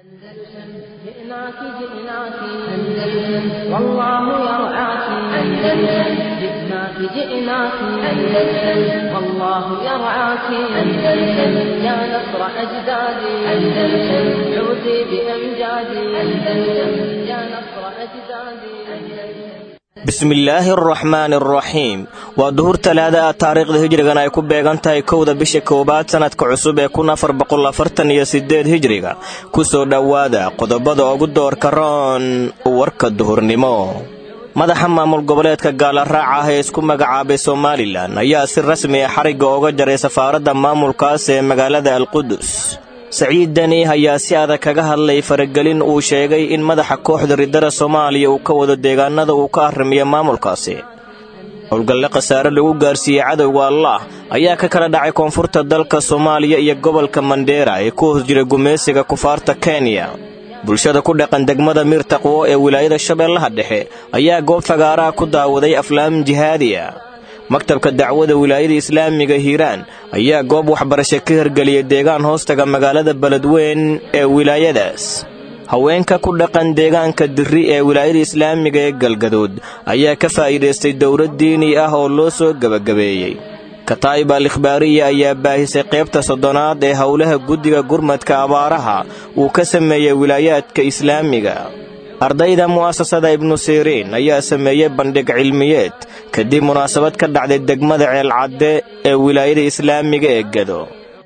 جئناك جئناك أندلس والله يرعاك أندلس جئناك جئناك أندلس والله يرعاك أندلس يا نصر أجدادي أندلس عودي بأمجادي أندلس يا نصر أجدادي أندلس bismillaahi araxmaani araxiim waa duhur talaada ah taariikhda hijrigan ay ku beegan tahay kowda bisha koowaad sannadka cusub ee kun afar boqolafartan iyo sideed hijriga ku soo dhowaada qodobada ugu doorka roon warka duhurnimo madaxa maamul goboleedka gaalaraaca ah ee isku magacaabay somalilan ayaa si rasmi ah xarigga uga jaray safaaradda maamulkaas ee magaalada alqudus saciid deni ayaa si adag kaga hadlay faragelin uu sheegay in madaxa kooxda riddada soomaaliya uu ka wado deegaanada uu ka arrimiyo maamulkaasi howlgalle khasaare lagu gaarsiiyey cadowga allaah ayaa ka kala dhacay koonfurta dalka soomaaliya iyo gobolka mandheera ee ku hoos jira gumaysiga kufaarta kenya bulshada ku dhaqan degmada miir taqwo ee wilaayada shabeellaha dhexe ayaa goob fagaaraha ku daawaday aflaam jihaadiya maktabka dacwada wilaayada islaamiga hiiraan ayaa goob waxbarasho ka hirgeliyay deegaan hoostaga magaalada beledweyn ee wilaayadaas haweenka ku dhaqan deegaanka dirri ee wilaayada islaamiga ee galgaduud ayaa ka faa'iidaystay dowlad diini ah oo loo soo gebagabeeyey kataa'ib al ikhbaariya ayaa baahisay qaybta soddonaad ee howlaha guddiga gurmadka abaaraha uu ka sameeyey wilaayaadka islaamiga ardayda mu'asasada ibnu siriin ayaa sameeyey bandhig cilmiyeed kadib munaasabad ka dhacday degmada ceelcadde ee wilaayada islaamiga ee gado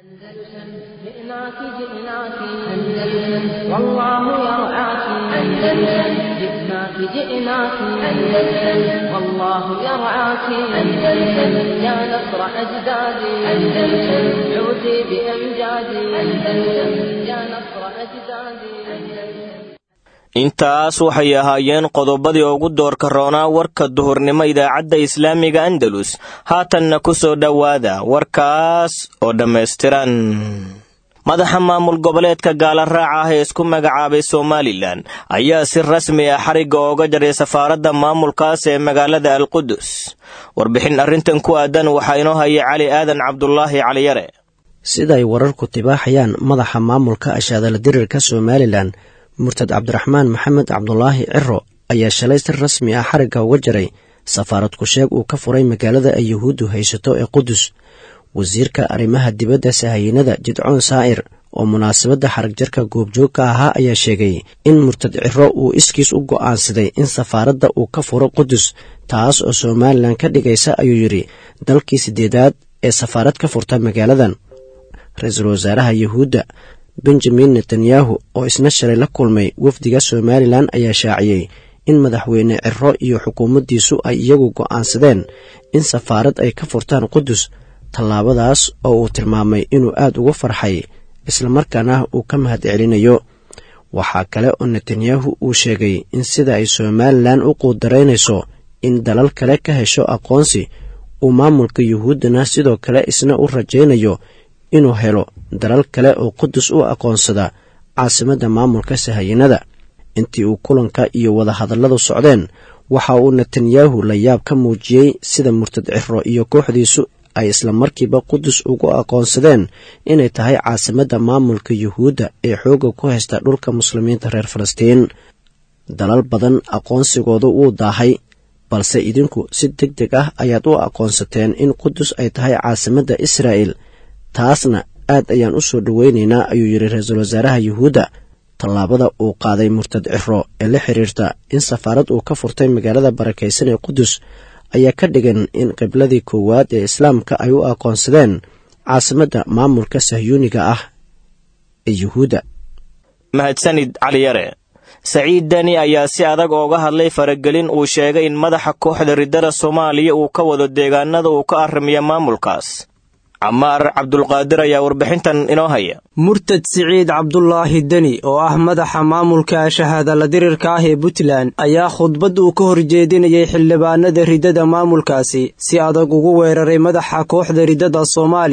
جئناك جئناك أندلس والله يرعاك أندلس جئناك جئناك أندلس والله يرعاك أندلس يا نصر أجدادي أندلس عودي بأمجادي أندلس يا نصر أجدادي أندلس intaas waxay ahaayeen qodobadii ugu doorka roonaa warka duhurnimo idaacadda islaamiga andalus haatanna ku soo dhowaada warkaas oo dhammaystiran madaxa maamul goboleedka gaalaraaca ah ee isku magacaabay somalilan ayaa si rasmi ah xarigga ooga jaray safaaradda maamulkaas ee magaalada alqudus warbixin arrintan ku aadan waxaa inoo haya cali aadan cabdulaahi caliyare sida ay wararku tibaaxayaan madaxa maamulka ashaadala dirirka somalilan murtad cabdiraxmaan maxamed cabdulaahi ciro ayaa shalay si rasmi ah xarigga uga jaray safaarad ku-sheeg uu ka furay magaalada ay yuhuuddu haysato ee qudus wasiirka arrimaha dibadda sahayiinada jidcoon saa'ir oo munaasabadda xarag jarka goobjoogka ahaa ayaa sheegay in murtad ciro uu iskiis u go'aansaday in safaaradda uu ka furo qudus taas oo somalilan ka dhigaysa ayuu yidhi dalkii siddeedaad ee safaarad ka furta magaaladan ra-iisul wasaaraha yuhuudda benjamin netanyahu oo isna shalay la kulmay wafdiga somalilan ayaa shaaciyey in madaxweyne ciro iyo xukuumaddiisu ay iyagu go'aansadeen in safaarad ay ka furtaan qudus tallaabadaas oo uu tilmaamay inuu aad uga farxay islamarkaana uu ka mahad celinayo waxaa kale oo netanyahu uu sheegay in sida ay somalilan u quudaraynayso in dalal kale ka hesho aqoonsi uu maamulka yuhuuddana sidoo kale isna u rajaynayo inuu helo dalal kale oo qudus u aqoonsada caasimadda maamulka sahayiinada intii uu kulanka iyo wadahadalladu socdeen waxa uu netanyahu la yaab ka muujiyey sida murtad ciro iyo kooxdiisu ay islamarkiiba qudus ugu aqoonsadeen inay tahay caasimadda maamulka yuhuudda ee xoogga ku haysta dhulka muslimiinta reer falastiin dalal badan aqoonsigoodu wuu daahay balse idinku si deg deg ah ayaad u aqoonsateen in qudus ay tahay caasimadda israa'el taasna aad ayaan u soo dhoweynaynaa ayuu yidhi ra-iisul wasaaraha yuhuudda tallaabada uu qaaday murtad ciro ee la xiriirta in safaarad uu ka furtay magaalada barakaysan ee qudus ayaa ka dhigan in qibladii koowaad ee islaamka ay u aqoonsadeen caasimadda maamulka sahyuuniga ah ee yuhuudda mahadsanid caliyare saciid deni ayaa si adag ooga hadlay faragelin uu sheegay in madaxa kooxda riddada soomaaliya uu ka wado deegaanada uu ka arrimiya maamulkaas camaar cabdulqaadir ayaa warbixintan inoo haya murtad siciid cabdulaahi deni oo ah madaxa maamulka shahaadala dirirka ah ee puntland ayaa khudbad uu ka horjeedinayay xildhibaanada riddada maamulkaasi si adag ugu weeraray madaxa kooxda riddada soomaaliya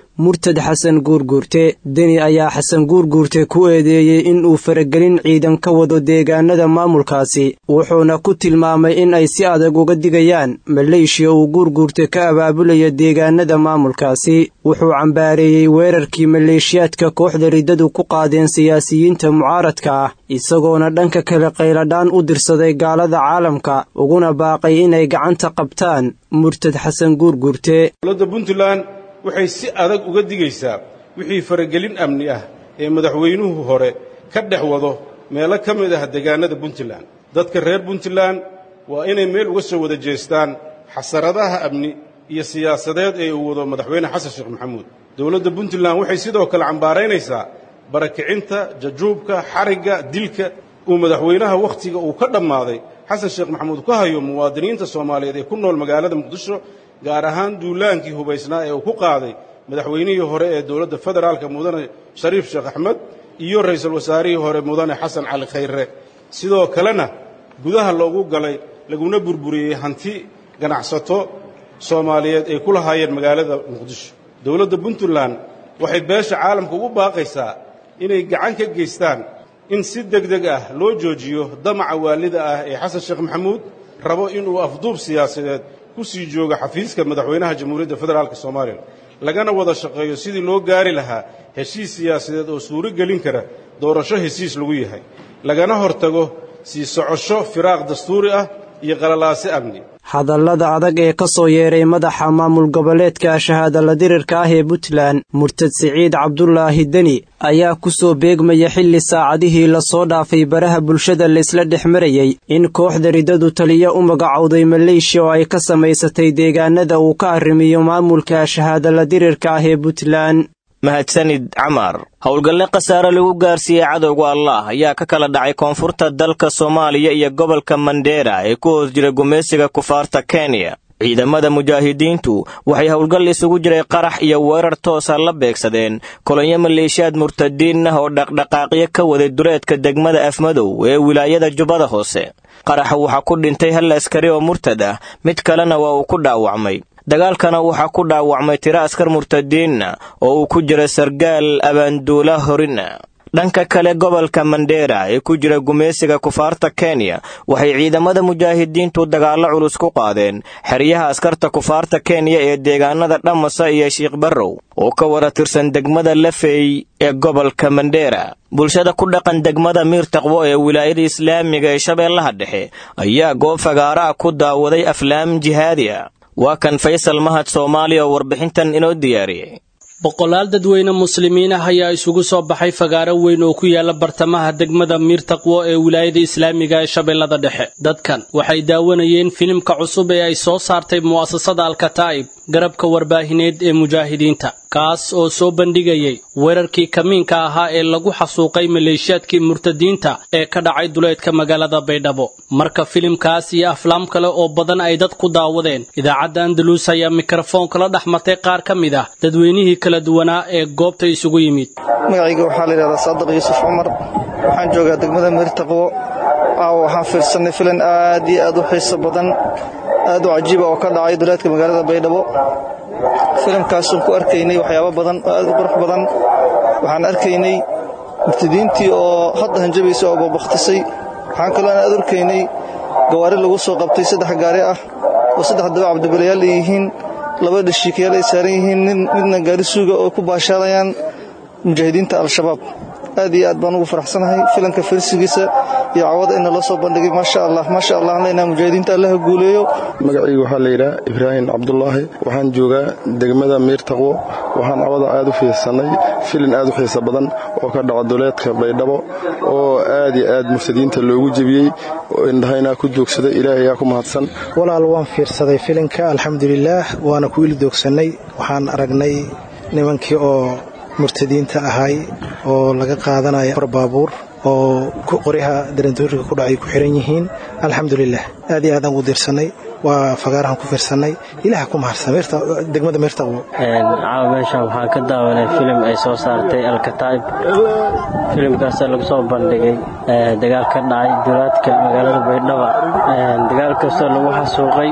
murtad xasan guurguurte deni ayaa xasan guurguurte ku eedeeyey in uu faragelin ciidan ka wado deegaanada maamulkaasi wuxuuna ku tilmaamay in ay si adag uga digayaan maleeshiya uu guurguurte ka abaabulaya deegaanada maamulkaasi wuxuu cambaareeyey weerarkii maleeshiyaadka kooxda riddadu ku qaadeen siyaasiyiinta mucaaradka ah isagoona dhanka kale qayladhaan u dirsaday gaalada caalamka uguna baaqay inay gacanta qabtaan murtad xasan guurguurte dowladda puntland waxay si adag uga digaysaa wixii faragelin amni ah ee madaxweynuhu hore ka dhex wado meelo ka mid ah deegaanada puntland dadka reer puntland waa inay meel uga soo wada jeestaan xasaradaha amni iyo siyaasadeed ee uu wado madaxweyne xasan sheekh maxamuud dowladda puntland waxay sidoo kale cambaaraynaysaa barakicinta jajuubka xarigga dilka uu madaxweynaha wakhtiga uu ka dhammaaday xasan sheekh maxamuud ka hayo muwaadiniinta soomaaliyeed ee ku nool magaalada muqdisho gaar ahaan duulaankii hubaysnaa ee uu ku qaaday madaxweynihii hore ee dowladda federaalka mudane shariif sheekh axmed iyo ra'iisul wasaarihii hore mudane xasan cali khayre sidoo kalena gudaha loogu galay laguna burburiyey hanti ganacsato soomaaliyeed ay ku lahaayeen magaalada muqdisho dowladda puntland waxay beesha caalamka ugu baaqaysaa inay gacan ka geystaan in si deg deg ah loo joojiyo damaca waalida ah ee xasan sheekh maxamuud rabo inuu afduub siyaasadeed ku sii joogo xafiiska madaxweynaha jamhuuriyadda federaalk soomaaliya lagana wada shaqeeyo sidii loo gaari lahaa heshiis siyaasadeed oo suuro gelin kara doorasho hesiis lagu yahay lagana hortago sii socosho firaaq dastuuri ah iyo qalalaase amni hadallada adag ee ka soo yeeray madaxa maamul goboleedka shahaadala dirirka ah ee puntland murtad siciid cabdulaahi deni ayaa ku soo beegmaya xilli saacadihii lasoo dhaafay baraha bulshada laysla dhex marayey in kooxda riddadu taliyo u magacowday maleeshiya oo ay ka samaysatay deegaanada uu ka arrimiyo maamulka shahaadala dirirka ah ee puntland mahadsanid camar howlgalle khasaare lagu gaarsiiyey cadowga allah ayaa ka kala dhacay koonfurta dalka soomaaliya iyo gobolka mandheera ee ku hoos jira gumaysiga kufaarta kenya ciidamada mujaahidiintu waxay howlgal isugu jiray qarax iyo weerar toosa la beegsadeen kolonyo maleeshiyaad murtadiin ah oo dhaqdhaqaaqyo ka waday duleedka degmada afmadow ee wilaayada jubbada hoose qaraxa waxaa ku dhintay hal askari oo murtad ah mid kalena waa uu ku dhaawacmay dagaalkana waxaa ku dhaawacmay tiro askar murtadiinna oo uu ku jira sargaal abaanduula horina dhanka kale gobolka mandheera ee ku jira gumaysiga kufaarta kenya waxay ciidamada mujaahidiintu dagaallo culus ku qaadeen xeryaha askarta kufaarta kenya ee deegaanada dhamasa iyo shiikh barrow oo ka wada tirsan degmada lafey ee gobolka mandheera bulshada ku dhaqan degmada miir taqwo ee wilaayada islaamiga ee shabeellaha dhexe ayaa goob fagaaraha ku daawaday aflaam jihaadiya waa kan faysal mahad soomaaliya oo warbixintan inoo diyaariyey boqolaal dadweyne muslimiin ah ayaa isugu soo baxay fagaaro weyn oo ku yaala bartamaha degmada miir taqwo ee wilaayada islaamiga ee shabeellada dhexe dadkan waxay daawanayeen filimka cusub ee ay soo saartay mu'asasada alkataa'ib garabka warbaahineed ee mujaahidiinta kaas oo soo bandhigayay weerarkii kamiinka ahaa ee lagu xasuuqay maleeshiyaadkii murtadiinta ee ka dhacay duleedka magaalada baydhabo marka filimkaas iyo aflaam kale oo badan ay dad ku daawadeen idaacadda andalus ayaa mikrofoonka la dhex martay qaar ka mid ah dadweynihii kala duwanaa ee goobta isugu yimid magacayga waxaa la yidhahdaa saadiq yuusuf cumar waxaan joogaa degmada miirtaqwo aawo waxaan fiirsanay filan aad iyo aad u xiiso badan aad u cajiiba oo ka dhacay duleedka magaalada baydhabo filimkaasuun ku arkaynay waxyaabo badan oo aad u qurux badan waxaan arkaynay murtadiintii oo hadda hanjabaysa oo babaktisay waxaan kaloo aad arkaynay gawaari lagu soo qabtay saddex gaari ah oo saddex daba cabdibalayaal ay yihiin laba dhashiikayaal ay saaran yihiin midna gaari suuga oo ku baashaalayaan mujaahidiinta al-shabaab aad iyo aad baan ugu faraxsanahay filanka farsigiisa iyo cawada ina loo soo bandhigay maasha allah maasha allah aan leenahay mujaahidiinta allaha guuleeyo magacayga waxaa la yidhaha ibraahim cabdulaahi waxaan joogaa degmada miir taqwo waxaan cawada aad u fiirsanay filin aad u xiisa badan oo ka dhaca duleedka baydhabo oo aad iyo aad murtadiinta loogu jebiyey indhahaynaa ku doogsaday ilaahay ayaa ku mahadsan walaal waan fiirsaday filinka alxamdulilaah waana ku ili doogsannay waxaan aragnay nimankii oo murtadiinta ahay oo laga qaadanaya far baabuur oo qoryaha darandooriga ku dhacay ku xiran yihiin alxamdulilah aad iyo aadaan ugu diirsannay waa fagaarahan ku fiirsannay ilaah ku mahadsan degmada meertaqwo caawa meeshan waxaan ka daawanay filim ay soo saartay alkataa'ib filimkaasa lagu soo bandhigay dagaal ka dhacay duraadka magaalada baydhaba dagaal kastoo lagu xasuuqay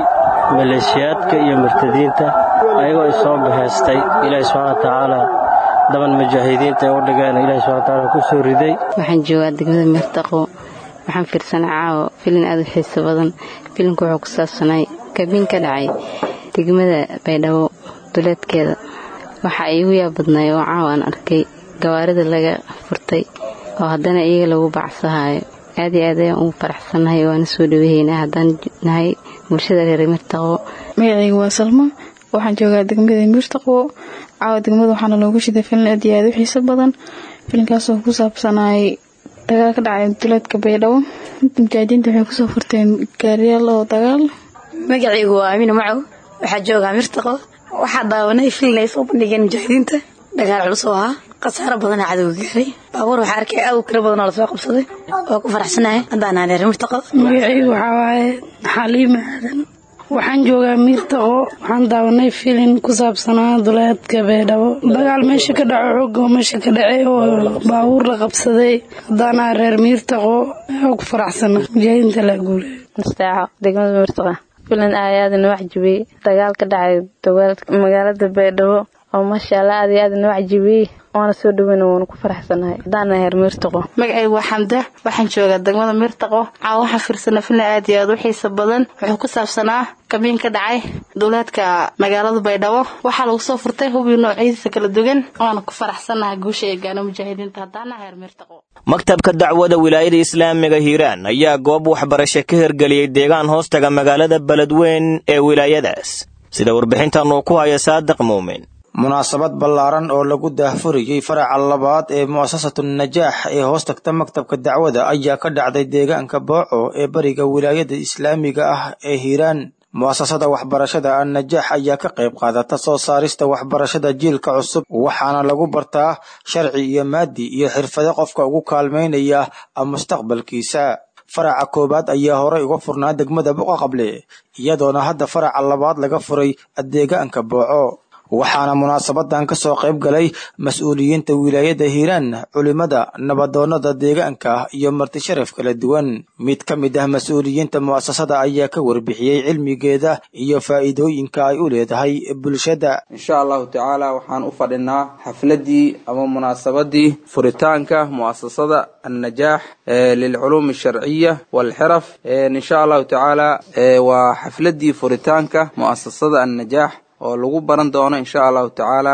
maleeshiyaadka iyo murtadiinta ayagoo isoo bahaystay ilaahi subxaana wa tacaala daban mujaahidiinta ee u dhigeen ilahi subxana watacaala ku soo riday waxaan joogaa degmada meertaqo waxaan fiirsanay caawo filin aada u xiiso badan filimka wuxuu ku saabsanay kabiin ka dhacay degmada baydhabo duleedkeeda waxaa iigu yaab badnay oo caawo aan arkay gawaarida laga furtay oo haddana iyaga lagu bacsahayo aad iyo aad ayaan ugu faraxsannahay waana soo dhawahaynaa haddaan nahay bulshada reer meertaqo magacayga waa salmo waxaan joogaa degmada miirtaqwo caawa degmada waxaana loogu shiday filin aad iyo aad u xiiso badan filinkaasoo ku saabsanay dagaal ka dhacay duleedka baydhabo mujaahidiinta waxay kusoo furteen gaariyaal oo dagaal magacaygu waa amiina macow waxaa joogaa mirtaqo waxaa daawanay filin ay soo bandhigeen mujaahidiinta dagaal culus oo ahaa khasaaro badanaa cadowga gaaray baabuur waxaa arkay aad u tiro badan oo lasoo qabsaday oo ku faraxsanahay haddaan reer mirtaqo magacaygu waxaa waaye xaliima aadan waxaan joogaa miirtaqo waxaan daawanay filin ku saabsanaa duleedka baydhabo dagaal meesha ka dhaco xoog oo meesha ka dhacay oo baabuur la qabsaday haddaana reer miirtaqo oo ku faraxsana mujaahidiinta la guulay mustaaco degmada miirtaqa filan aad noo waxjibiyey dagaal ka dhacay magaalada baydhabo oo maasha allah aad iyo aad noo waxjibiyey waana soo dhaweyna waanu ku faraxsanahay haddaana heer miirtaqo magacaygu waa xamda waxaan joogaa degmada miirtaqo caawa waxaan fiirsana filan aad iyo aad u xiisa badan wuxuu ku saabsanaa kabiin ka dhacay duleedka magaalada baydhabo waxaa lagu soo furtay hubii noocyadiisa kala duwan waana ku faraxsanahay guusha ee gaana mujaahidiinta haddaana heer miirtaqo maktabka dacwada wilaayada islaamiga hiiraan ayaa goob waxbarasho ka hirgeliyey deegaan hoostaga magaalada beledweyn ee wilaayadaas sida warbixintan uu ku haya saadiq muumin munaasabad ballaaran oo lagu daahfuriyey faraca labaad ee mu'asasatu najaax ee hoos tagta maktabka dacwada ayaa ka dhacday deegaanka booco ee bariga wilaayada islaamiga ah ee hiiraan mu'asasada waxbarashada annajaax ayaa ka qayb qaadata soo saarista waxbarashada jiilka cusub waxaana lagu bartaa sharci iyo maadi iyo xirfado qofka ugu kaalmaynaya mustaqbalkiisa faraca koowaad ayaa horey uga furnaa degmada boqaqable iyadoona hadda faraca labaad laga furay deegaanka booco waxaana munaasabadan ka soo qayb galay mas-uuliyiinta wilaayada hiiraan culimada nabadoonnada deegaanka iyo marti sharaf kala duwan mid ka mid ah mas-uuliyiinta mu'asasada ayaa ka warbixiyey cilmigeeda iyo faa'iidooyinka ay u leedahay bulshada insha allahu tacaala waxaan u fadhinaa xafladii ama munaasabadii furitaanka mu'asasada annajaax lilculuumi alsharciya waalxiraf insha allahu tacaala waa xafladii furitaanka mu'asasada annajaax oo lagu baran doono insha allahu tacaala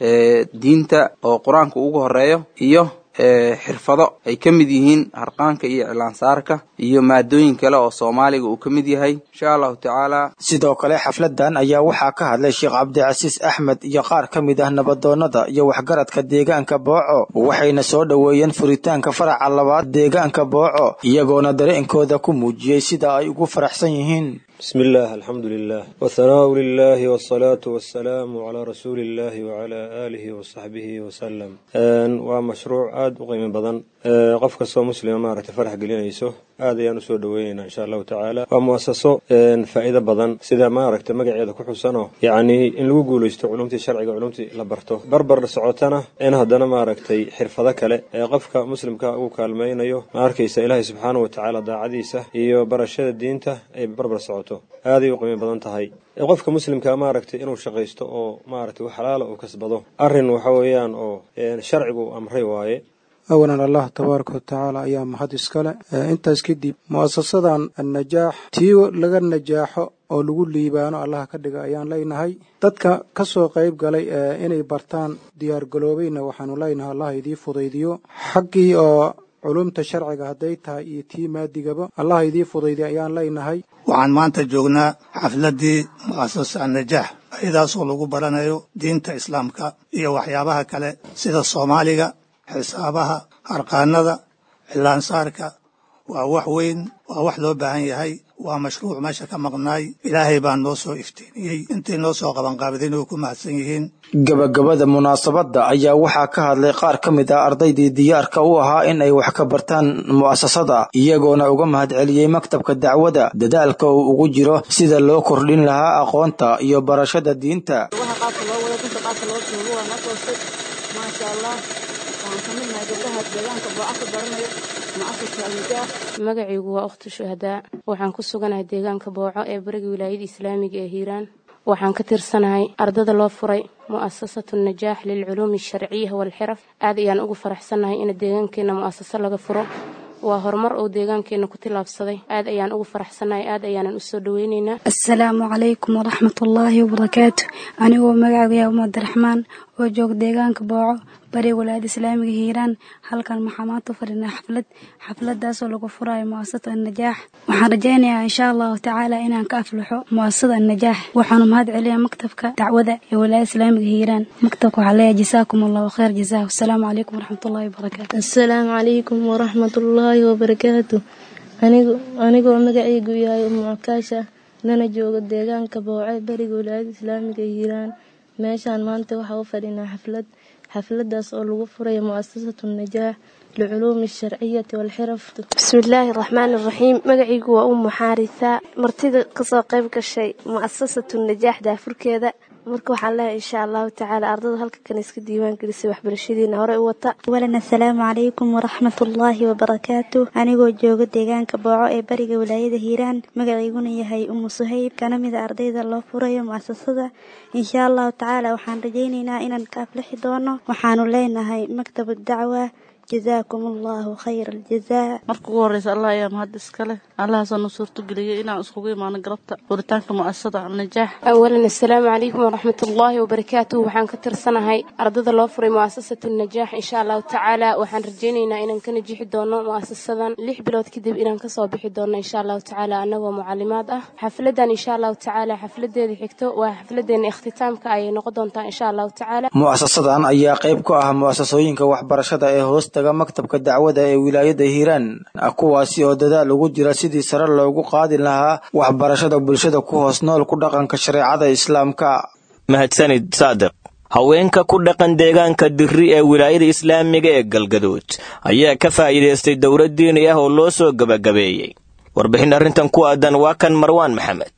diinta oo qur-aanka ugu horeeyo iyo xirfado ay ka mid yihiin harqaanka iyo iclaansaarka iyo maadooyin kale oo soomaaliga uu ka mid yahay insha allahu tacaala sidoo kale xafladan ayaa waxaa ka hadlay sheekh cabdicasiis axmed iyo qaar ka mid ah nabadoonnada iyo waxgaradka deegaanka booco waxayna soo dhoweeyeen furitaanka faraca labaad deegaanka booco iyagoona dareenkooda ku muujiyey sida ay ugu faraxsan yihiin بسم الله الحمد لله والثناء لله والصلاة والسلام على رسول الله وعلى آله وصحبه وسلم ومشروع آد وقيم بدن قف كسو مسلم ما رت فرح قلينيسو آد يانو سو دوينا إن شاء الله تعالى ومؤسسو فائدة بدن سيدا ما ركت مقعيدا كحسنو يعني إن لو قولوا يستو علومتي شرعي علومتي لبرتو بربر سعوتنا إن هدنا ما ركتي حرفة كله قفك مسلم كأو كالمينيو ما أركيس إلهي سبحانه وتعالى دا عديسة إيو برشاد الدينته أي بربر سعوتو aaday u qiimo badan tahay qofka muslimka maaragtay inuu shaqaysto oo maaragtay wax xalaala uu kasbado arrin waxa weeyaan oo sharcigu amray waaye awalan allah tabaaraka watacaala ayaa mahad iskale intaas kadib mu'asasadan annajaax tii laga najaaxo oo lagu liibaano allaha ka dhiga ayaan leynahay dadka ka soo qayb galay inay bartaan diyaargaloobayna waxaanu leynahay allah idii fudaydiyo xaggii oo culumta sharciga hadday tahay iyo tii maadigaba allah idii fudaydiy ayaan leynahay waxaan maanta joognaa xafladdii mu'asasa annajaax ayadaasoo lagu baranayo diinta islaamka iyo waxyaabaha kale sida soomaaliga xisaabaha harqaanada cilaansaarka waa wax weyn waa wax loo baahan yahay waa mashruuc meesha ka maqnaay ilaahay baa noo soo iftiiniyey intay noo soo qabanqaabadeen way ku mahadsan yihiin gabagabada munaasabadda ayaa waxaa ka hadlay qaar ka mid ah ardaydii diyaarka u ahaa in ay wax ka bartaan mu'asasada iyagoona uga mahadceliyey maktabka dacwada dadaalka uu ugu jiro sida loo kordhin lahaa aqoonta iyo barashada diinta maasha allah waxaan ka midnahay gabdhaha deegaanka booca ka baranayo mucasasa alnajaax magacaygu waa ukhti shuhadaa waxaan ku suganahay deegaanka booco ee bariga wilaayada islaamiga ee hiiraan waxaan ka tirsanahay ardada loo furay mu'asasatu najaax lilculuumi alsharciya waalxiraf aad ayaan ugu faraxsannahay in deegaankeenna mu'asaso laga furo waa horumar uu deegaankeenna ku tillaabsaday aad ayaan ugu faraxsannahay aad ayaanan u soo dhoweynaynaa asalaamu calaykum waraxmatullaahi wabarakaatu anigoo magacaygu yaa umabdiraxmaan oo jooga deegaanka booco bari walaayada islaamiga hiiraan halkan waxaa maanta u fadhinaa xaflad xafladaasoo lagu furayo mu'asasada annajaax waxaan rajaynayaa insha allahu tacaala inaan ka aflaxo mu'asasada annajaax waxaanu mahad celiyaa maktabka dacwada ee walaayada islaamiga hiiraan maktabka waxaa leeyahay jasaakum allahu khayr jasaa wasalaamu calaykum waraxmatullaahi wabarakaatu asalaamu calaykum waraxmatullaahi wabarakaatu anigoo magacaygu yahay umucakaasha lana joogo deegaanka booce bariga walaayada islaamiga hiiraan meeshaan maanta waxaa u fadhinaa xaflad xafladaas oo lagu furayo mu'asasatu najaax liculuumi alsharciyati waalxiraf bismillaahi raxmaani raxiim magacaygu waa umu xaarisa martida kasoo qayb gashay mu'asasatu najaax daafurkeeda marka waxaan leehay insha allahu tacaala ardada halka kan iska diiwaan gelisay waxbarashadiina horey u wata awalan assalaamu calaykum waraxmatullaahi wabarakaatu anigoo jooga deegaanka booco ee bariga walaayada hiiraan magacayguna yahay umu suhayb kana mida ardayda loo furayo mu'asasada insha allahu tacaala waxaan rajaynaynaa inaan ka aflixi doono waxaanu leenahay maktabu dacwa jazaakum allahu khayra aljazaa marka ugu horeysa allah ayaa mahad iskale allahaasoo nu suurtageliyay inaan iskugu imaano galabta furitaanka mu'asasada alnajaax awalan assalaamu calaykum waraxmatullaahi wabarakaatuh waxaan ka tirsanahay ardada loo furay mu'asasatu najaax insha allahu tacaala waxaan rajaynaynaa inaan ka najixi doono mu'asasadan lix bilood kadib inaan kasoo bixi doono insha allahu tacaala anagoo mucalimaad ah xafladan insha allahu tacaala xafladeeda xigto waa xafladeena ikhtitaamka ayay noqon doontaa insha allahu tacaala mu'asasadan ayaa qayb ka ah mu'asasooyinka waxbarashada ee hoos taga maktabka dacwada ee wilaayada hiiraan kuwaasi oo dadaal ugu jira sidii sare loogu qaadi lahaa waxbarashada bulshada ku hoos nool ku dhaqanka shareecada islaamka mahadsanid saadiq haweenka ku dhaqan deegaanka dirri ee wilaayada islaamiga ee galgaduud ayaa ka faa'iidaystay dowlad diini ah oo loo soo gebagabeeyey warbixin arrintan ku aadan waa kan marwaan maxamed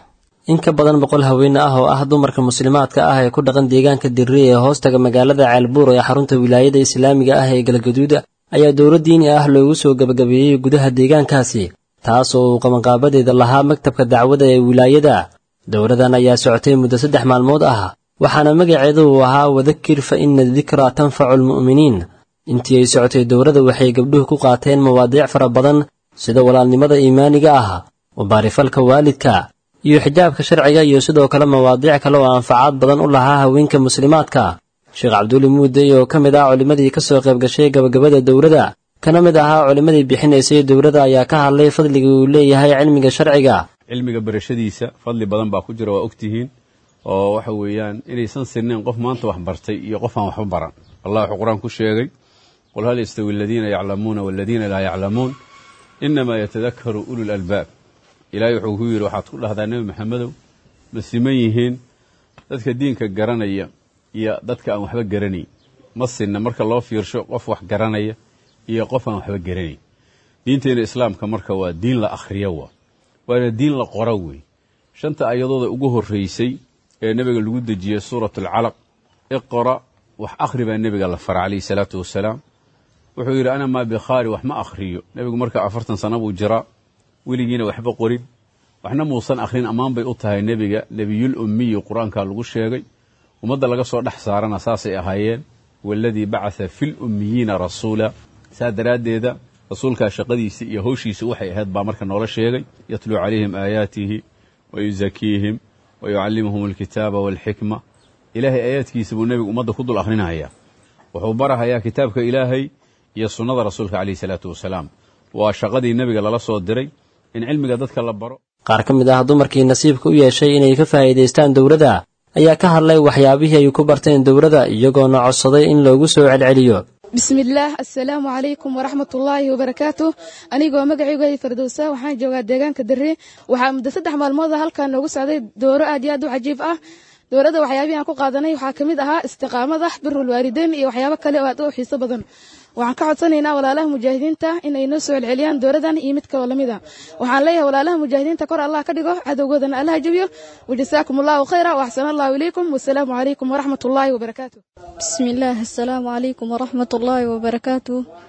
in ka badan boqol haweene ah oo ah dumarka muslimaadka ah ee ku dhaqan deegaanka dirri ee hoostaga magaalada ceelbuur ee xarunta wilaayada islaamiga ah ee galgaduuda ayaa dowlad diini ah loogu soo gebagabeeyey gudaha deegaankaasi taas oo uu qabanqaabadeeda lahaa maktabka dacwada ee wilaayada dowladan ayaa socotay muddo saddex maalmood ah waxaana magaceedu uu ahaa wadakir fa ina dikraa tanfacu almu'miniin intii ay socotay dowladda waxay gabdhuhu ku qaateen mawaadiic fara badan sida walaalnimada iimaaniga ah wabaarifalka waalidka iyo xijaabka sharciga iyo sidoo kale mawaadiic kale oo anfacaad badan u lahaa haweenka muslimaadka sheekh cabduuli muudey oo ka mid ah culimmadii ka soo qayb gashay gabagabada dowladda kana mid ahaa culimmadii bixinaysay dowladda ayaa ka hadlay fadliga uu leeyahay cilmiga sharciga cilmiga barashadiisa fadli badan baa ku jira waa ogtihiin oo waxa weeyaan inaysan sirnayn qof maanta wax bartay iyo qof aan waxba baran allah wuxuu qur-aan ku sheegay qul hal yastawi aladiina yaclamuuna waladiina laa yaclamuun inamaa yatadakaru ulul albaab ilaahay wuxuu ku yidhi waxaad ku dhahdaa nebi maxamedow ma siman yihiin dadka diinka garanaya iyo dadka aan waxba garanayn ma sinna marka loo fiirsho qof wax garanaya iyo qof aan waxba garanayn diinteena islaamka marka waa diin la akhriyo waa waana diin la qoro wey shanta ayadooda ugu horreysay ee nebiga lagu dejiyey suurat alcalaq iqra wax akhri baa nebiga la fara calayhi salaatu wasalaam wuxuu yidhi ana maa bikhaari wax ma akhriyo nebigu marka afartan sana buu jiraa weligiina waxba qorin waxna muusan akhrin ammaan bay u tahay nebiga nebiyul ummiyi qur-aanka lagu sheegay ummadda laga soo dhex saarana saasay ahaayeen waladii bacatha fil ummiyiina rasuula saa daraaddeeda rasuulkaa shaqadiisa iyo howshiisa waxay ahayd baa marka noola sheegay yatluu calayhim aayaatihi wa yusakiihim wa yucallimuhum alkitaaba waalxikma ilaahay aayaadkiisa buu nebigu ummadda ku dul akhrinahayaa wuxuu barahayaa kitaabka ilaahay iyo sunnada rasuulka calayhi salaatu wasalaam waa shaqadii nebiga lala soo diray in cilmiga dadka la baro qaar ka mid ah dumarkii nasiibka u yeeshay inay ka faa'iidaystaan dowladda ayaa ka hadlay waxyaabihii ay ku barteen dowladda iyagoona codsaday in loogu soo celceliyo bismillaah assalaamu calaykum waraxmatullaahi wabarakaatu anigoo magacaygu ay fardowsa waxaan joogaa deegaanka darre waxaa muddo saddex maalmood a halkan noogu socday dooro aad iyo aad u cajiib ah dowladda waxyaabihii aan ku qaadanay waxaa ka mid ahaa istiqaamada birul waalideyn iyo waxyaabo kale oo aad u xiiso badan waxaan ka codsanaynaa walaalaha mujaahidiinta inay noo soo celceliyaan dowladan iyo mid kaloo lamid a waxaan leeyahay walaalaha mujaahidiinta kor allah ka dhigo cadowgoodana allaha jabiyo wajasaakum allahu khayra waxsana allahu ilaykum wasalaamu calaykum waraxmat ullaahi wabarakaatu bismillaah assalaamu calaykum waraxmat ullaahi wabarakaatu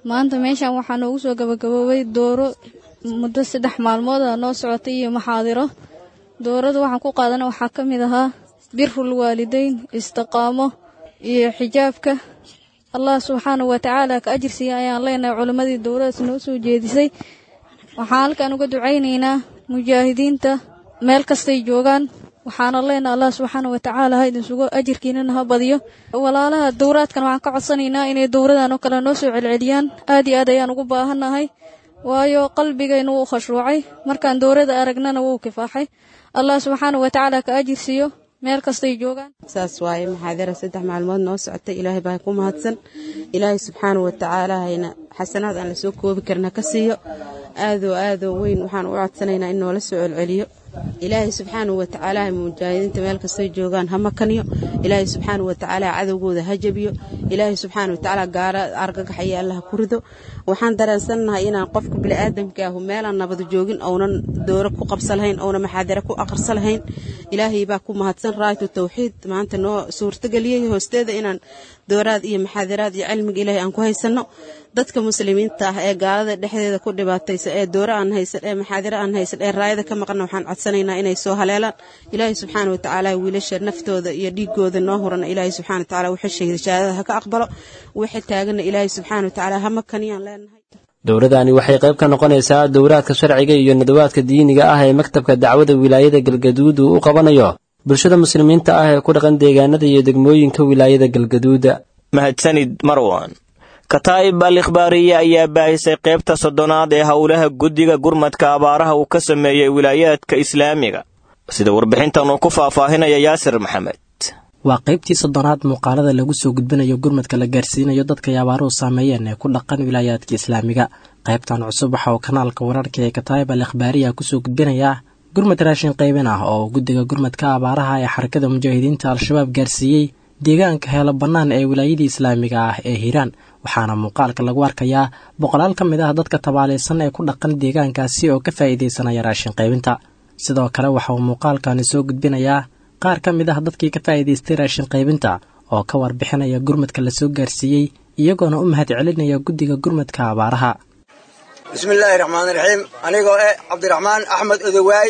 maanta meeshan waxaa noogu soo gabagaboobay dooro muddo saddex maalmood a noo socotay iyo maxaadiro doorada waxaan ku qaadana waxaa ka mid ahaa birul waalideyn istiqaamo iyo xijaabka allah subxaana wa tacaala ka ajirsiiya ayaan leenahay culimmadii dowladaas noo soo jeedisay waxaan halkan uga ducaynaynaa mujaahidiinta meel kastay joogaan waxaana leenahay allah subxaana wa tacaala ha idin sugo ajirkiinana ha badiyo walaalaha dowraadkan waxaan ka codsanaynaa inay dowradan oo kale noo soo celceliyaan aad iyo aad ayaan ugu baahannahay waayo qalbigayna wuu khashruucay markaan dowrada aragnana wuu kifaaxay allah subxaana wa tacaala ka ajirsiiyo meel kastay joogaan saas waaye maxaadara saddex maalmood noo socotay ilaahay baa ku mahadsan ilaahay subxaana wa tacaala hayna xasanaad aan lasoo koobi karna ka siiyo aadoo aadoo weyn waxaan u codsanaynaa in noola soo celceliyo ilaahay subxaana wa tacaala mujaahidiinta meel kastay joogaan ha makaniyo ilaahay subxaana wa tacaala cadowgooda ha jabiyo ilaahay subxaana wa tacaala gaara argagaxaya allaha ku rido waxaan dareensannahay inaan qofka bini'aadamka ahu meelaan nabad joogin ounan dooro ku qabsa lahayn ouna maxaadare ku aqrsa lahayn ilaahay baa ku mahadsan raaytu tawxiid maanta noo suurtageliyey hoosteeda inaan dooraad iyo maxaadaraad iyo cilmiga ilaahay aan ku haysanno dadka muslimiinta ah ee gaalada dhexdeeda ku dhibaataysa ee dooro aan haysan ee maxaadiro aan haysan ee raayada ka maqanna waxaan codsanaynaa inay soo haleelaan ilaahay subxaana wa tacaala wiilasha naftooda iyo dhiigooda noo hurana ilaahay subxana wa tacaala wixii shahida shahaadada ha ka aqbalo wixii taaganna ilaahay subxaana wa tacaala ha makaniyaan leenahay dowladani waxay qayb ka noqonaysaa dowraadka sharciga iyo nadawaadka diiniga ah ee maktabka dacwada wilaayada galgaduud uu u qabanayo bulshada muslimiinta ah ee ku dhaqan deegaanada iyo degmooyinka wilaayada galgaduuda mahadsanid marwan kataa'ib al ikhbaariye ayaa baahisay qaybta soddonaad ee howlaha guddiga gurmadka abaaraha uu ka sameeyey wilaayaadka islaamiga sida warbixintan uu ku faahfaahinaya yaasir maxamed waa qaybtii soddonaad muuqaalada lagu soo gudbinayo gurmadka la gaarsiinayo dadkay abaaruhu saameeyeen ee ku dhaqan wilaayaadka islaamiga qaybtan cusub waxa uu kanaalka wararka ee kataa'ib al ikhbaariya kusoo gudbinayaa gurmad raashin qaybin ah oo guddiga gurmadka abaaraha ee xarakada mujaahidiinta al-shabaab gaarsiiyey deegaanka heelo bannaan ee wilaayadii islaamiga ah ee hiiraan waxaana muuqaalka lagu arkayaa boqolaal ka mid ah dadka tabaalaysan ee ku dhaqan deegaankaasi oo ka faa'iidaysanaya raashin qaybinta sidoo kale waxa uu muuqaalkani soo gudbinayaa qaar ka mid ah dadkii ka faa'iidaystay raashin qaybinta oo ka warbixinaya gurmadka la soo gaarsiiyey iyagoona u mahad celinaya guddiga gurmadka abaaraha bismillaahi raxmaani raxiim anigoo eh cabdiraxmaan axmed odowaay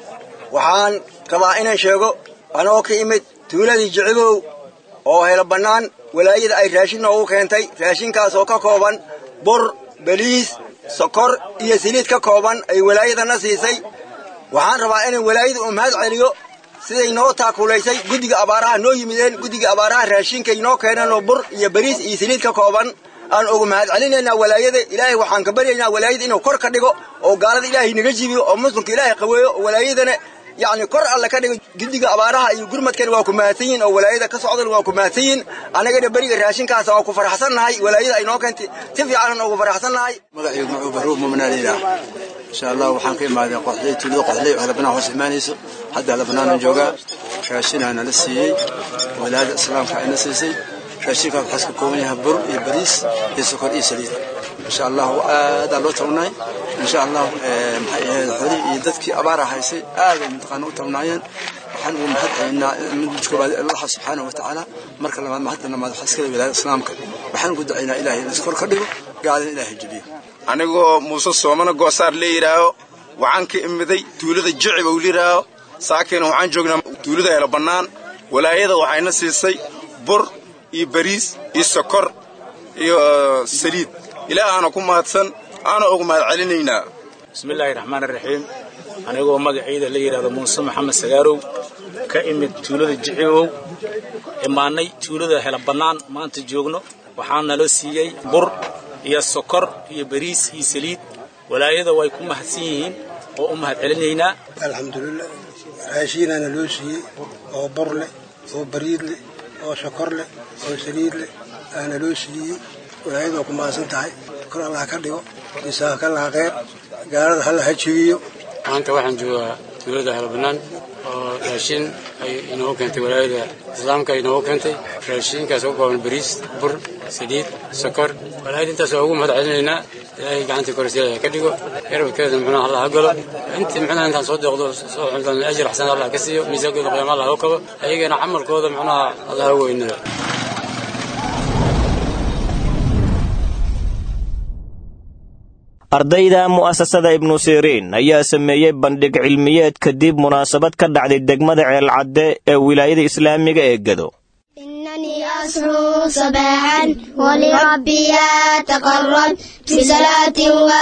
waxaan rabaa inaan sheego anoo ka imid tuuladii jicibow oo helo bannaan walaayada ay raashin noogu keentay raashinkaas oo ka kooban bur beliis sokor iyo saliid ka kooban ay walaayadana siisay waxaan rabaa inaan walaayada u mahad celiyo siday noo taakulaysay guddiga abaaraha noo yimideen guddiga abaaraha raashinkay noo keeneen oo bur iyo beriis iyo saliid ka kooban aan ugu mahad celinaynaa walaayada ilaahay waxaan ka baryaynaa walaayada inuu kor ka dhigo oo gaalada ilaahay naga jibiyo oo muslimka ilaahay qaweeyo oo walaayadana yacni kor alle ka dhigo guddiga abaaraha iyo gurmadkana waa ku mahadsan yihin oo walaayada ka socdan waa ku mahadsan yihin annagana beriga raashinkaas waa ku faraxsannahay walaayada ay noo keentay si fiicanan ugu faraxsannahay magacaygu macuu baruub muminaalila insha allah waxaan ka imaaday qoxley tuulada qoxley oo labanaan hoos imaanayso hadda labanaanan joogaa raashinaa nala siiyey walaayada islaamka ayna siisay raashinkaas waxaas ka kooban yahay bur iyo bariis iyo sokor iyo saliid insha allah aadaa loo tabnaay insha allah maxay ahayd xolii iyo dadkii abaara haysay aaday mataqaana u tabnaayeen waxaan ugu mahad celinaa mid koobaad allaha subxaanahu watacaala marka labaad mahadda labaad waxaa iskale wilaayada islaamka waxaan ugu ducaynaa ilaahay in iskor ka dhigo gaalina ilaahay jebiyo anigoo muuse soomana goosaar la yidhaaho waxaan ka imiday tuulada jicib ou layidhaaho saakiina waxaan joognaa tuulada helo bannaan walaayada waxayna siisay bur iyo bariis iyo sokor iyo saliid ilaahaana ku mahadsan aana ugu mahad celinaynaa bismillaahi raxmaan raxiim anigoo magaciida la yidhahdo muuse maxamed sagaarow ka imid tuulada jicibow imaannay tuulada hela bannaan maanta joogno waxaa nala siiyey bur iyo sokor iyo bariis iyo saliid walaayada way ku mahadsan yihiin oo u mahad celinaynaa alxamdulilah raashiinaana loo siiyey oo bur leh oo bariid leh oo sokor leh oo saliid leh aana loo siiyey walaayada waa ku mahadsan tahay kor allah ka dhigo isaaka laha qeyr gaalada halla ha jegiyo maanta waxaan joogaa tuulada halbanaan oo raashin ay inoogu keentay walaayada islaamka inoogu keentay raashinkaas oo kooban bariis bur saliid sokor walaayada intaas waa ugu mahad celinaynaa ilaahay gacanta korsiya ka dhigo yarabkeeda muxuuna allah ha galo intii muxuuna intaan soo deeqdo soo xuntan ajir xasan allah ka siiyo miisaankooda qiyaama allah u kabo ayagana camalkooda muxuunaha allah ha weynado ardayda mu'asasada ibnu siriin ayaa sameeyey bandhig cilmiyeed kadib munaasabad ka dhacday degmada ceelcadde ee wilaayada islaamiga ee gedo إنني أصحو صباحا ولربي أتقرب في صلاة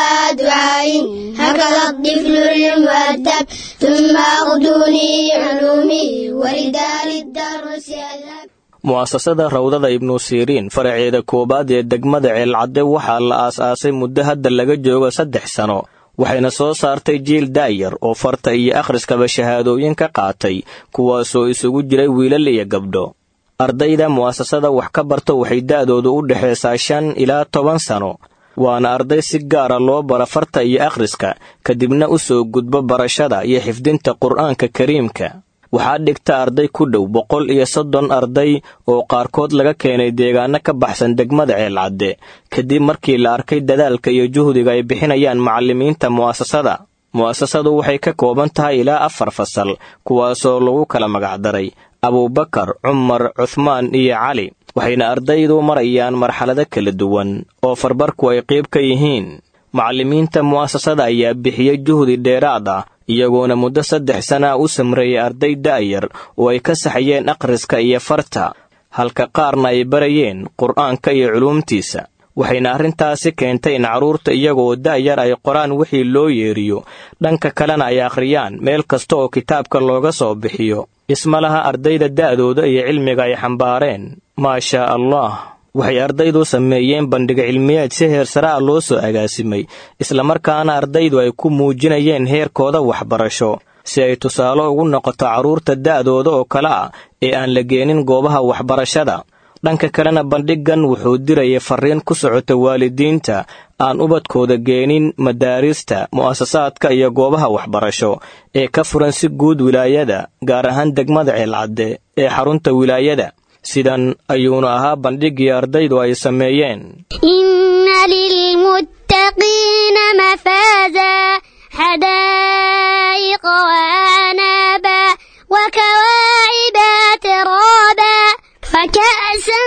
ودعاء هكذا الطفل المؤدب ثم أغدوني علومي ورداء الدرس أذهب mu'asasada rawdada ibnu siriin faraceeda koowaad ee degmada ceelcadde waxaa la aas-aasay muddo hadda laga joogo saddex sano waxayna soo saartay jiil daayar oo farta iyo akhriskaba shahaadooyin ka qaatay kuwaasoo isugu jiray wiilal iyo gabdho ardayda mu'asasada wax ka barta waxay da'doodu u dhexaysaa shan ilaa toban sano waana arday si gaara loo bara farta iyo akhriska kadibna u soo gudbo barashada iyo xifdinta qur'aanka kariimka waxaa dhigta arday ku dhow boqol iyo soddon arday oo qaarkood laga keenay deegaano ka baxsan degmada ceelcadde kadib markii la arkay dadaalka iyo juhdiga ay bixinayaan macallimiinta mu'asasada mu'asasadu waxay ka kooban tahay ilaa afar fasal kuwaasoo lagu kala magacdaray abuubakar cumar cuhmaan iyo cali waxayna ardaydu marayaan marxalado kala duwan oo farbarku ay qayb ka yihiin macallimiinta mu'asasada ayaa bixiyey juhdi dheeraad ah iyagoona muddo saddex sana u samreeyay arday da'yar oo ay ka saxayeen akhriska iyo farta halka qaarna ay barayeen qur'aanka iyo culuumtiisa waxayna arrintaasi keentay in carruurta iyagoo da'yar ay qoraan wixii loo yeeriyo dhanka kalena ay akhriyaan meel kasta oo kitaabka looga soo bixiyo isma laha ardayda da'dooda iyo cilmiga ay xambaareen maashaa allah waxay ardaydu sameeyeen bandhig cilmiyeed si heer sare ah loo soo agaasimay islamarkaana ardaydu ay ku muujinayeen heerkooda waxbarasho si ay tusaale ugu noqoto carruurta da'dooda oo kale ah ee aan la geenin goobaha waxbarashada dhanka kalena bandhiggan wuxuu dirayay farriin ku socota waalidiinta aan ubadkooda geenin madaarista mu'asasaadka iyo goobaha waxbarasho ee ka furan si guud wilaayada gaar ahaan degmada ceelcadde ee xarunta wilaayada sidan ayuuna ahaa bandhiggii ardaydu ay sameeyeen إن للمتقين مفازا حدائق وأعنابا وكواعب ترابا وكأسا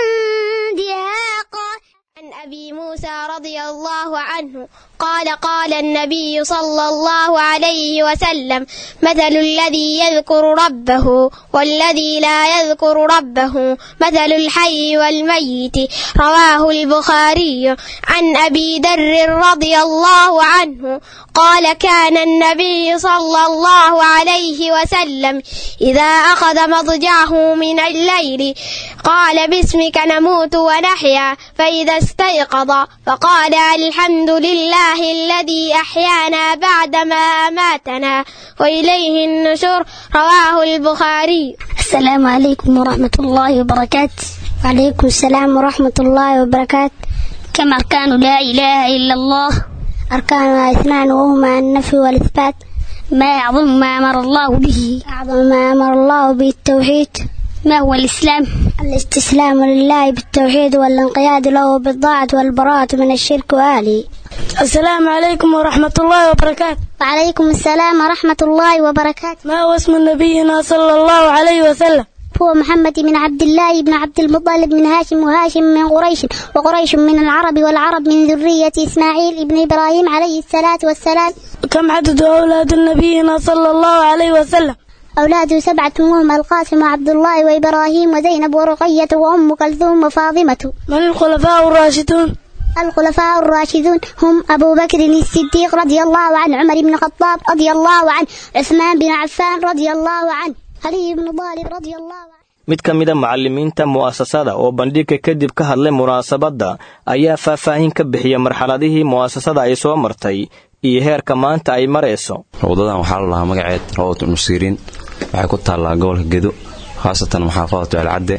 دهاقا عن أبي موسى رضي الله عنه قال قال النبي صلى الله عليه وسلم مثل الذي يذكر ربه والذي لا يذكر ربه مثل الحي والميت رواه البخاري عن أبي ذر رضي الله عنه قال كان النبي صلى الله عليه وسلم إذا أخذ مضجعه من الليل قال باسمك نموت ونحيا فإذا استيقظ فقال الحمد لله الذي أحيانا بعدما أماتنا وإليه النشور رواه البخاري السلام عليكم ورحمة الله وبركاته وعليكم السلام ورحمة الله وبركاته كم أركان لا إله إلا الله أركانها اثنان وهما النفي والإثبات ما أعظم ما أمر الله به أعظم ما أمر الله به التوحيد ما هو الإسلام الاستسلام لله بالتوحيد والانقياد له بالطاعة والبراءة من الشرك وآله السلام عليكم ورحمة الله وبركاته وعليكم السلام ورحمة الله وبركاته ما هو اسم نبينا صلى الله عليه وسلم هو محمد بن عبد الله بن عبد المطلب من هاشم وهاشم من قريش وقريش من العرب والعرب من ذرية إسماعيل بن إبراهيم عليه الصلاة والسلام كم عدد أولاد نبينا صلى الله عليه وسلم أولاده سبعة وهم القاسم وعبد الله وإبراهيم وزينب ورقية وأم كلثوم وفاطمة من الخلفاء الراشدون الخلفاء الراشدون هم أبو بكر الصديق رضي الله عنه عمر بن الخطاب رضي الله عنه عثمان بن عفان رضي الله عنه علي بن طالب رضي الله عنه mid ka mida macallimiinta mu'asasada oo bandhigga kadib ka hadlay munaasabadda ayaa faahfaahin ka bixiya marxaladihii mu'asasada ay soo martay iyo heerka maanta ay marayso rawdadan waxaa la lahaa magaceed rawdat nusiriin waxay ku taallaa gobolka gedo khaasatan maxaafadatu alcadde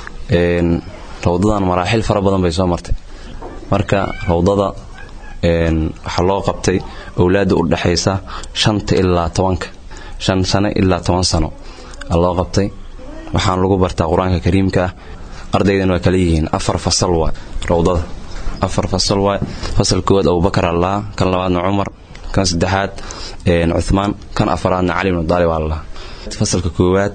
rawdadan maraaxil fara badan bay soo martay marka rawdada waxaa loo qabtay owlaadda u dhexaysa shanta ilaa tobanka shan sano ilaa toban sano aa loo qabtay waxaan lagu bartaa qur-aanka kariimka ah ardaydan waa kala yihiin afar fasal waa rawdada afar fasal waa fasal koowaad abubakar allaha kan labaadna cumar kan saddexaad cuthmaan kan afaraadna cali bnu daalib allaha fasalka koowaad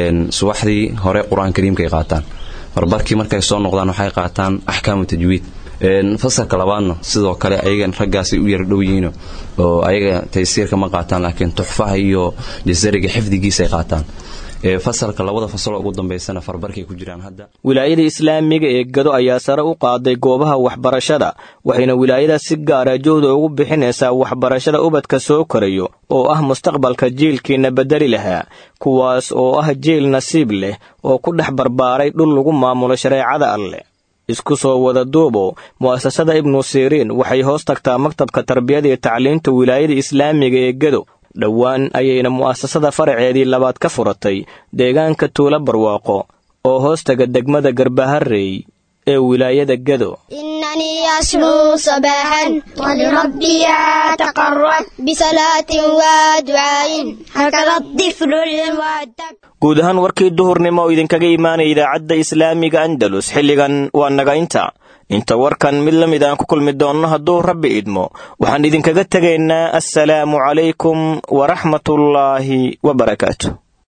subaxdii hore qur-aanka kariimka ay qaataan barbarkii markay soo noqdaan waxay qaataan axkaamu tajwiid fasalka labaadna sidoo kale ayagan raggaasay u yar dhow yihiino oo ayaga taysiirka ma qaataan laakiin tuxfaha iyo jasariga xifdigiisay qaataan fasalka labada fasaloo ugu dambaysana farbarkay ku jiraan hadda wilaayada islaamiga ee gado ayaa sare u qaaday goobaha waxbarashada waxayna wilaayada si gaara joohda ugu bixinaysaa waxbarashada ubadka soo korayo oo ah mustaqbalka jiilkiina bedeli lahaa kuwaas oo ah jiil nasiib leh oo ku dhex barbaaray dhul lagu maamulo shareecada alleh isku soo wada duubo mu'asasada ibnu siriin waxay hoos tagtaa maktabka tarbiyada iyo tacliinta wilaayada islaamiga ee gado dhowaan ayayna mu'asasada faraceedii labaad ka furatay deegaanka tuulo barwaaqo oo hoostaga degmada garbaharey ee wilaayada gado إنني أسلو صباحا ولربي أتقرب بصلاة ودعاء هكذا الطفل المؤدب guud ahaan warkii duhurnimo oo idinkaga imaanaya idaacadda islaamiga andalus xilligan waa naga inta inta warkan mid la mid aan ku kulmi doonno hadduu rabbi idmo waxaan idinkaga tegaynaa assalaamu calaykum waraxmatullaahi wabarakaatu